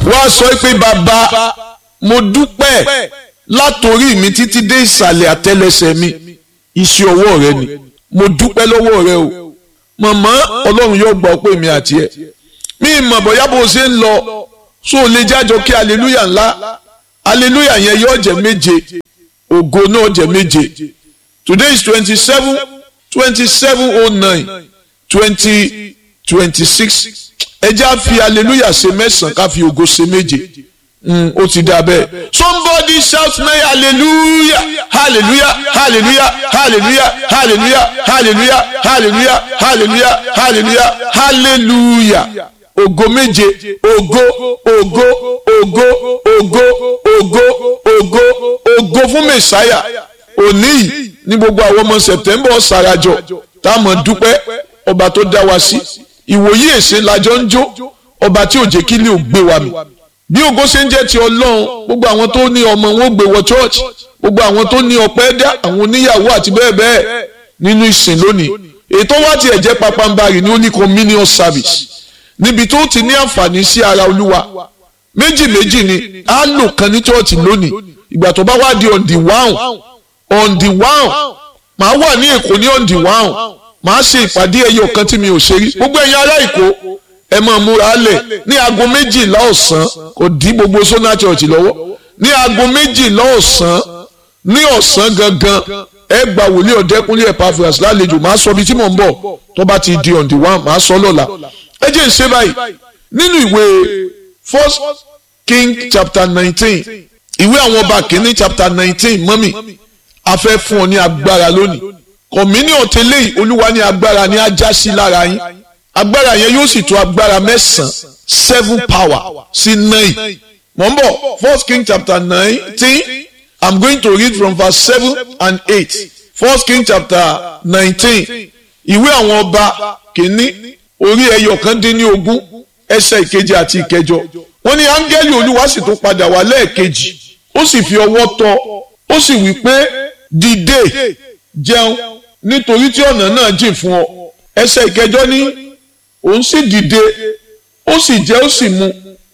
wá sọ pé bàbá mo dúpẹ́ látòrí mi títí dé ìsàlẹ̀ àtẹlẹsẹ̀ mi iṣẹ́ ọwọ́ rẹ ni mo dúpẹ́ lọ́wọ́ rẹ o màmá ọlọ́run yóò gbọ́ pé mi àti ẹ̀ mi ìmọ̀ bóyá bó ṣe ń lọ so lè jájọ kí aleluya ńlá aleluya yẹn yóò jẹ́ méje ògo náà jẹ́ méje today is twenty seven twenty seven oh nine twenty twenty six ẹ jẹ́ á fi aleluya ṣe mẹ́sàn-án ká fi ògo ṣe méje ó ti dà bẹ́ẹ̀. somebody shout me hallelujah hallelujah hallelujah hallelujah hallelujah hallelujah hallelujah hallelujah hallelujah hallelujah ògo méje ògo ògo ògo ògo ògo ògo ògo fún mẹsáyà òní yìí ní gbogbo àwọn ọmọ september ṣàràjọ táwọn dúpẹ́ ọba tó dá wa sí ìwòyí èsè lájọ ń jó ọba tí ò jẹ́ kí lè gbé wa mì bí ògo ṣe ń jẹ́ ti ọlọ́run gbogbo àwọn tó ní ọmọ wọn gbé wọ church gbogbo àwọn tó ní ọpẹ́ dá àwọn oníyàwó àti bẹ́ẹ̀ bẹ́ẹ̀ nínú ìsìn lónìí ètò wa tiẹ̀ jẹ́ papambarì ní only communion service níbi tó ti ní àǹfààní sí ara olúwa méjì méjì ni á lò kan ní church lónìí ìgbà tó bá wá di on the one on the one màá wà ní èkó ní on the one màá ṣe ìpàdé ẹyọ kan tí mi ò ṣe rí gbogbo ẹ̀yin ará èkó ẹ máa múra lẹ̀ ní aago méjìlá ọ̀sán kò dí gbogbo sona church lọ́wọ́ ní aago méjìlá ọ̀sán ní ọ̀sán gangan ẹ gba wòlíì ọ̀dẹ́kúnlé Epaphras lálejò máa sọ bí tí mò ń bọ̀ tó bá ti di on the one máa sọ lọ́la ẹ jẹ́ ìṣe báyìí nínú ìwé first king chapter nineteen ìwé àwọn ọba kìíní chapter nineteen mọ́mì a fẹ́ fún ọ ní agbára lónìí communion tẹ́lẹ̀ yìí olúwa ní agbára ní ajá sí lára yín agbára yẹn yóò sì tó agbára mẹ́sàn-án seven power sí nine mọ̀ ń bọ̀ first king chapter nineteen i'm going to read from verse seven and eight first king chapter nineteen ìwé àwọn ọba kìíní orí ẹyọ kan dín ní ogún ẹsẹ̀ ìkeje àti ìkẹjọ wọ́n ní áńgẹ́lì olúwa sì tún padà wá lẹ́ẹ̀kejì ó sì fi ọwọ́ tọ́ ó sì wí pé dìde jẹun nítorí tí ọ̀nà náà jìn fún ọ ẹsẹ̀ ìkẹjọ ní òun sì dìde ó sì jẹ ó sì mu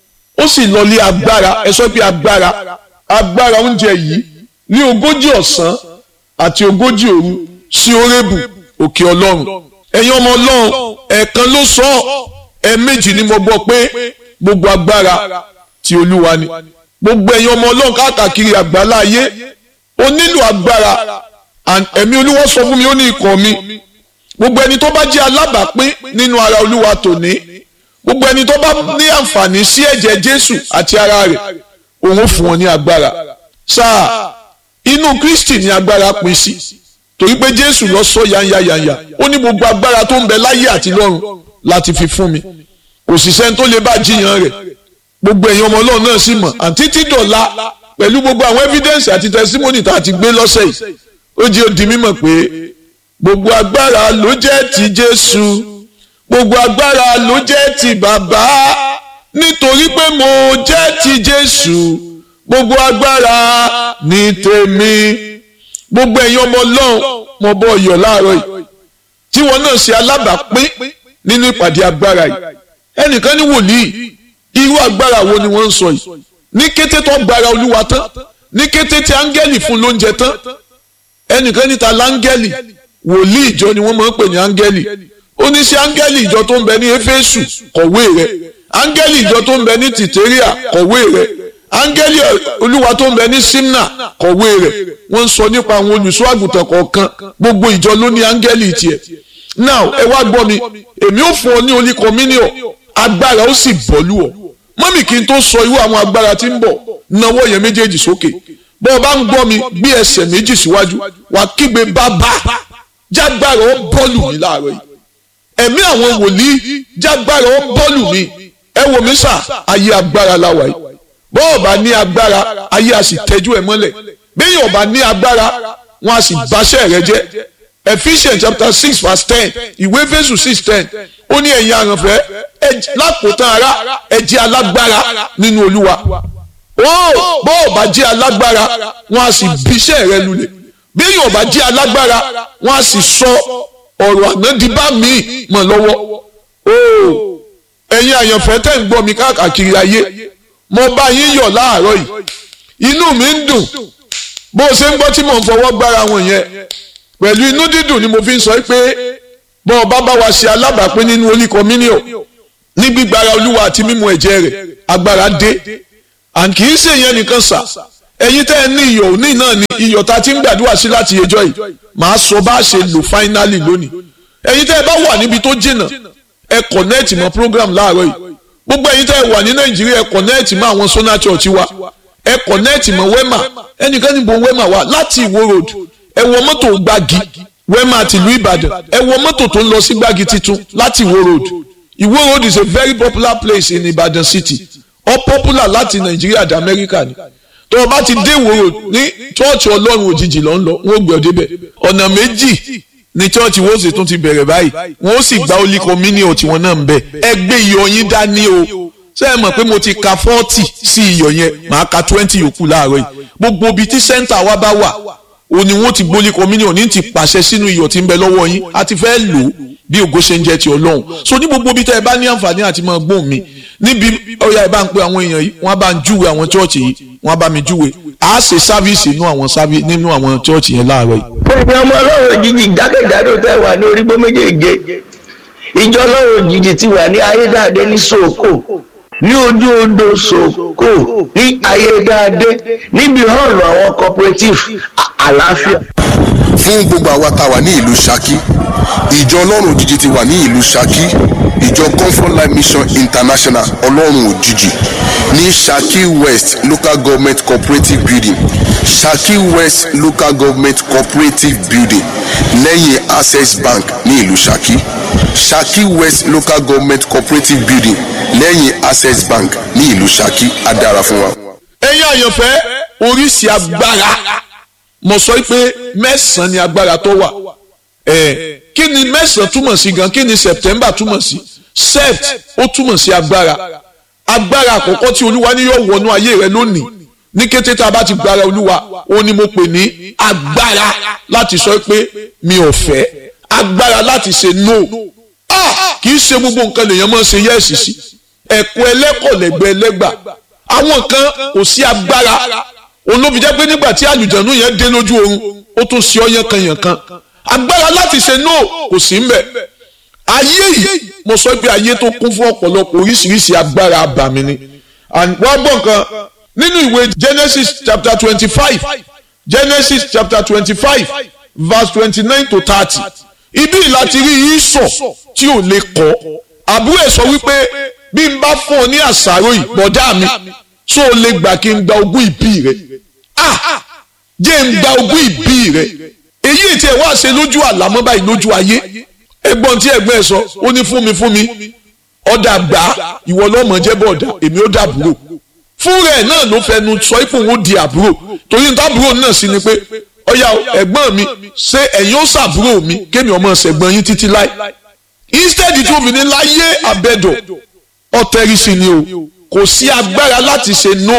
ó sì lọlé agbára ẹ sọ pé agbára agbára oúnjẹ yìí ní ogójì ọ̀sán àti ogójì òru sí orébù òkè ọlọ́run ẹ̀yin ọmọ ọlọ́run ẹ̀ẹ̀kan ló sọ ẹ̀ẹ̀mejì ni mo gbọ́ pé gbogbo agbára ti olúwa ni gbogbo ẹ̀yin ọmọ ọlọ́run káàkiri àgbálá ayé o nílò agbára ẹ̀mí olúwa sọ fún mi ó ní ikọ̀ mi gbogbo ẹni tó bá jẹ́ alábàápín nínú ara olúwa tòní gbogbo ẹni tó bá ní àǹfààní sí ẹ̀jẹ̀ jésù àti ara rẹ̀ òun ó fún wọn ní agbára sáà inú kristi ní agbára pín sí torí pé jésù lọ sọ yanya yanya ó ní gbogbo agbára tó ń bẹ láyé àti lọ́run láti fi fún mi kò sì sẹ́ni tó lè bá jiyàn rẹ̀ gbogbo ẹ̀yin ọmọ ọlọ́run náà sì mọ̀ àǹtí tí dọ̀la pẹ̀lú gbogbo àwọn evidence àti testimony tá a ti gbé lọ́sẹ̀ yìí ó jẹ́ ó di mímọ̀ pé gbogbo agbára ló jẹ́ ti jésù gbogbo agbára ló jẹ́ ti bàbá nítorí pé mo jẹ́ ti jésù gbogbo agbára ní tèmi gbogbo ẹ̀yin ọmọ ọlọ́run mo bọ́ ọyọ̀ láàárọ̀ yìí tí wọn náà ṣe alábàápín nínú ìpàdé agbára yìí ẹnìkan ní wòlíì irú agbára wo ni wọ́n ń sọ yìí ní kété tó gbára olúwa tán ní kété tí áńgẹ́lì fún lóúnjẹ tán ẹnìkan níta láńgẹ́lì wòlíì ìjọ ni wọ́n máa ń pè ní áńgẹ́lì ó ní sí áńgẹ́lì ìjọ tó ń bẹ ní éfésù kọ̀wé rẹ̀ áńgẹ́lì ìjọ tó ń bẹ ní tìtẹ́ríà kọ̀wé rẹ̀ áńgẹ́lì olúwa tó ń bẹ ní simna kọ̀wé rẹ̀ wọ́n ń sọ nípa àwọn olùṣọ́ àgùntàn kọ̀ọ̀kan gbogbo ìjọ ló ní áńgẹ́lì tiẹ̀ now ẹ wá gbọ́ mi èmi ò fún ọ ní olí communion agbára ó sì bọ́lú ọ mọ́mì kí n tó sọ irú àwọn agbára tí ń bọ̀ nawọ́ yẹn méjèèjì sókè bọ́ ọ bá ń gbọ́ mi gbé ẹsẹ̀ méjì síwájú wà kígbe bàbá jágbára ó bọ́ọ̀lù mi láàárọ̀ yìí ẹ̀mí àwọn wòlíì jágbára ó bọ́ọ̀lù mi ẹ wò mí sà ayé agbára láwa yìí bọ́ ọ bá ní agbára ayé a sì tẹ́jú ẹ mọ́lẹ̀ bẹ́ẹ̀ ọ bá ní agbára wọn a sì báṣẹ́ rẹ jẹ́ Ephesians chapter six verse ten ìwé Éfésù six ten ó ní ẹ̀yin àrànfẹ́ lákòótán ara ẹ jẹ́ alágbára nínú Olúwa ó bọ́ ọ bá jẹ́ alágbára wọn a sì bíṣẹ́ rẹ lulẹ̀ bẹ́ẹ̀ ọ bá jẹ́ alágbára wọn a sì sọ ọ̀rọ̀ ànádìbá mi mọ̀ lọ́wọ́ ó ẹ̀yin àyànfẹ́ tẹ̀ ń gbọ́ mi káàkiri ayé mo bá yín yọ̀ láàárọ̀ yìí inú mi ń dùn bó o ṣe ń gbọ́ tí mò ń fọwọ́ gbára wọn yẹn pẹ̀lú inú dídùn ni mo fi ń sọ pé bọ́ ọ bá bá wa ṣe alábàápín nínú Holy Communion ní gbígbára olúwa àti mímu ẹ̀jẹ̀ rẹ̀ agbára dé and kì í ṣe ìyẹn nìkan sà ẹ̀yin tẹ́ ẹ ní iyọ̀ òní náà ni iyọ̀ ta ti ń gbàdúrà sí láti ẹjọ́ yìí màá sọ bá a ṣe lò finally lónìí ẹ̀yin tẹ́ ẹ bá wà níbi tó jìnnà ẹ connect mọ́ program láàárọ̀ yìí gbogbo ẹ̀yin tẹ́ ẹ wà ní nàìjíríà ẹ connect mọ́ àwọn sona church wa ẹ connect mọ́ wema ẹnìkan níbo wema wà láti ìwó road ẹ wọ mọ́tò gbági wema tìlú ìbàdàn ẹ wọ mọ́tò tó ń lọ sí gbági titun láti ìwó road ìwó road is a very popular place in ìbàdàn city ó popular láti nàìjíríà dé amẹ́ríkà ni tó o bá ti dé ìwó road ní chọ́ọ̀chì ọlọ́run òjijì ló ń lọ wọ́n gbé ọ débẹ̀ ọ̀nà méjì ní chọ́ọ̀chì wọ́n sì tún ti bẹ̀rẹ̀ báyìí wọ́n sì gba Holy Communion tiwọn náà ń bẹ̀ ẹ gbé iyọ̀ yín dání o ṣé ẹ mọ̀ pé mo ti ka forty sí iyọ̀ yẹn màá ka twenty yòókù láàárọ̀ yìí gbogbo ibi tí sẹ́ńtà wa bá wà o ní wọ́n ti gbé Holy Communion ní ti pàṣẹ sínú iyọ̀ tí ń bẹ lọ́wọ́ yín a ti fẹ́ lò ó bí ògo ṣe ń jẹ́ ti ọlọ́run so ní gbogbo ibi tẹ́ ẹ bá ní àǹfààní àti máa gbóhùn mi níbi ọ̀yà ẹ bá ń pe àwọn èèyàn yìí wọ́n bá ń júwe àwọn chọ́ọ̀chì yìí wọ́n bá mi júwe a ṣe sáfíìsì nínú àwọn sáfíìsì nínú àwọn chọ́ọ̀chì yẹn láàárọ̀ yìí. fún ọmọ ọlọ́run òjijì jákèjádò tẹ́ wà ní orígbó méjèèje ìjọ ọlọ́run òjijì ti wà ní ayédáadé ní sòkò ní ojú odò sòkò ní ayédáadé níbi hall àwọn cooperative àlàáfíà. fún gbogbo àwa tá a wà ní ìlú Ṣakí ìjọ ọlọ́run òjijì ti wà ní ìlú Ṣakí ìjọ comfort life mission international ọlọ́run òjijì ní Ṣakí west local government cooperative building Ṣakí west local government cooperative building lẹ́yìn access bank ní ìlú Ṣakí Ṣakí west local government cooperative building lẹ́yìn access bank ní ìlú Ṣakí á dára fún wa. ẹ̀yin àyànfẹ́ oríṣi agbára mo sọ pé mẹ́sàn-án ni agbára tó wà ẹ̀ kí ni mẹ́sàn-án túmọ̀ sí gan kí ni september túmọ̀ sí sept ó túmọ̀ sí agbára agbára àkọ́kọ́ tí olúwa ní yóò wọnú ayé rẹ lónìí ní kété tá a bá ti gbára olúwa ó ní mo pè ní agbára láti sọ pé mi ò fẹ́ agbára láti ṣe no ah kì í ṣe gbogbo nǹkan lèèyàn máa ń ṣe yẹ́ẹ̀sì sí ẹ̀kọ́ ẹlẹ́kọ̀ọ́lẹ́gbẹ́ ẹlẹ́gbà àwọn kan kò sí agbára òun ló fi jẹ́ pé nígbà tí àlùjànnú yẹn dé lójú oorun ó tún ṣe ọ́ yánkanyànkan agbára láti ṣe no kò sí mbẹ̀ ayé yìí mo sọ pé ayé tó kún fún ọ̀pọ̀lọpọ̀ oríṣiríṣi agbára abàmì ni and wọ́n gbọ́ nǹkan nínú ìwé Genesis chapter twenty five Genesis chapter twenty five verse twenty nine to thirty ibi láti rí ìsọ̀ tí ò lè kọ́ àbúrò ẹ̀ sọ wípé bí n bá fún ọ ní àṣàrò yìí bọ̀dá mi tó o lè gbà kí n gba ogún ìbí rẹ ah jẹ́ n gba ogún ìbí rẹ èyí tí ẹ wá ṣe lójú àlámọ́ báyìí lójú ayé ẹ̀gbọ́n tí ẹ̀gbọ́n ẹ sọ ó ní fún mi fún mi ọ̀dà gbà ìwọ lọ́mọ jẹ́ bọ̀dà èmi ó dàbúrò fún rẹ̀ náà ló fẹnu sọ ipò òun di àbúrò torí níta àbúrò náà sì ni pé ọ̀yà ẹ̀gbọ́n mi ṣé ẹ̀yin ó ṣàbúrò mi kémi ọmọ ṣẹ̀gbọ́n yín títí láì instead tí obìnrin láyé àbẹ̀dọ̀ ọ̀tẹ̀rìsì ni o kò sí agbára láti ṣe no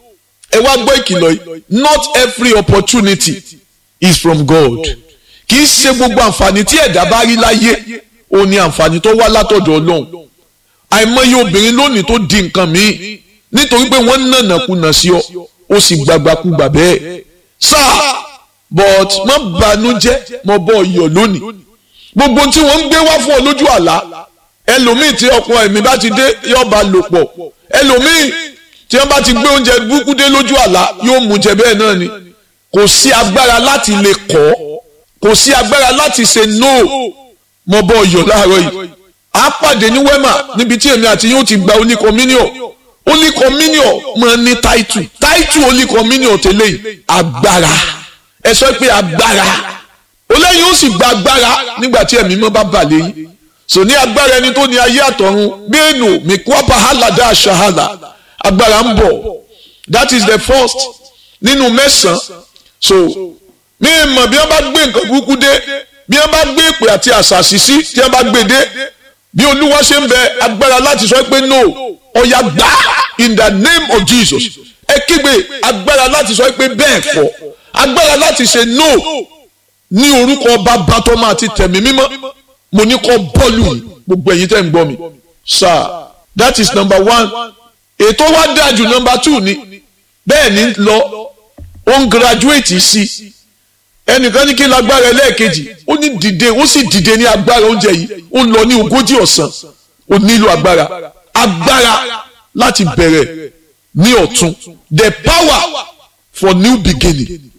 ẹ wá gbọ́ ìkìlọ̀ yìí not every opportunity is from God kì í ṣe gbogbo àǹfààní tí ẹ̀dá bá rí láyé ó ní àǹfààní tó wá látọ̀dọ̀ Ọlọ́run àìmọye obìnrin lónìí tó di nǹkan míì nítorí pé wọ́n nànàkúnà sí ọ ó sì gbàgbàkúgbà bẹ́ẹ̀ sáà but má banújẹ́ mo bọ́ iyọ̀ lónìí gbogbo tí wọ́n ń gbé wá fún ọ lójú àlá ẹlòmíì tí ọkọ ẹ̀mí bá ti dé yóò bá lò pọ̀ ẹlòmíì tí wọ́n bá ti gbé oúnjẹ burúkú dé lójú àlá yóò mú jẹ bẹ́ẹ̀ náà ni kò sí agbára láti lè kọ́ kò sí agbára láti ṣe no mo bọ iyọ̀ láàárọ̀ yìí a pàdé ní wema níbi tí èmi àti yóò ti gba Holy Communion Holy Communion máa ní táìtù táìtù Holy Communion tẹ́lẹ̀ yìí agbára ẹ sọ pé agbára olóyìn ó sì gba agbára nígbà tí ẹ̀mí mọ́ bá bà lẹ́yìn sò ní agbára ẹni tó ní ayé àtọ̀run bẹ́ẹ̀nù mikuapa halada shahala agbára ń bọ̀ that is the first nínú mẹ́sàn-án so mi mọ̀ bí wọ́n bá gbé nǹkan burúkú dé bí wọ́n bá gbé ìpè àti àṣàṣì sí tí wọ́n bá gbé dé bí olúwa ṣe ń bẹ agbára láti sọ pé no ọ̀yà gbà in the name of Jesus ẹ kígbe agbára láti sọ pé bẹ́ẹ̀ kọ́ agbára láti ṣe no ní orúkọ bàbá tó máa ti tẹ̀mí mímọ́ mo ní kọ́ bọ́ọ̀lù gbogbo ẹ̀yin tẹ́ ń gbọ́ mi sir that is number one ètò wa dájú nọmba two ni bẹ́ẹ̀ ni lọ ó ń graduate sí ẹnìkan ní kí n lágbára ẹlẹ́ẹ̀kejì ó ní dìde ó sì dìde ní agbára oúnjẹ yìí ó ń lọ ní ogójì ọ̀sán ó nílò agbára agbára láti bẹ̀rẹ̀ ní ọ̀tun the power for new beginning